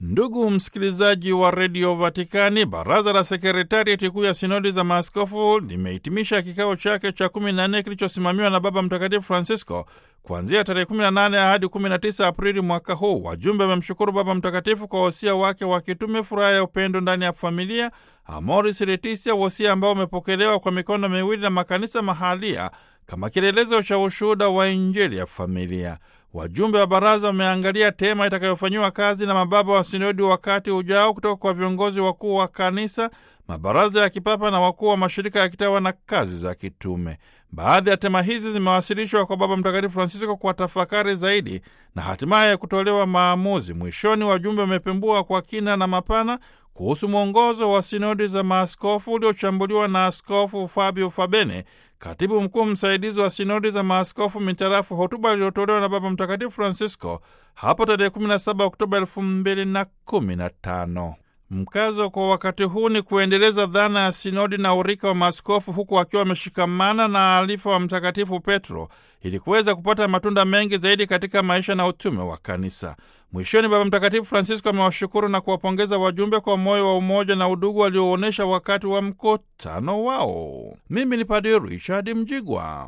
Ndugu msikilizaji wa redio Vatikani, baraza la sekretarieti kuu ya sinodi za maaskofu limehitimisha kikao chake cha 14 kilichosimamiwa na Baba Mtakatifu Francisco kuanzia tarehe 18 hadi 19 Aprili mwaka huu. Wajumbe wamemshukuru Baba Mtakatifu kwa wosia wake wa kitume, furaha ya upendo ndani ya familia, Amoris Laetitia, wosia ambao umepokelewa kwa mikono miwili na makanisa mahalia kama kielelezo cha ushuhuda wa Injili ya familia. Wajumbe wa baraza wameangalia tema itakayofanyiwa kazi na mababa wa sinodi wakati ujao kutoka kwa viongozi wakuu wa kanisa, mabaraza ya kipapa na wakuu wa mashirika ya kitawa na kazi za kitume. Baadhi ya tema hizi zimewasilishwa kwa Baba Mtakatifu Francisco kwa tafakari zaidi na hatimaye kutolewa maamuzi. Mwishoni, wajumbe wamepembua kwa kina na mapana kuhusu mwongozo wa sinodi za maaskofu uliochambuliwa na Askofu Fabio Fabene, katibu mkuu msaidizi wa sinodi za maaskofu, mitarafu hotuba iliyotolewa na Baba Mtakatifu Francisco hapo tarehe 17 Oktoba 2015. Mkazo kwa wakati huu ni kuendeleza dhana ya sinodi na urika wa maaskofu huku wakiwa wameshikamana na alifa wa Mtakatifu Petro ili kuweza kupata matunda mengi zaidi katika maisha na utume wa kanisa. Mwishoni, Baba Mtakatifu Francisco amewashukuru na kuwapongeza wajumbe kwa moyo wa umoja na udugu walioonyesha wakati wa mkutano wao. Mimi ni Padre Richard Mjigwa.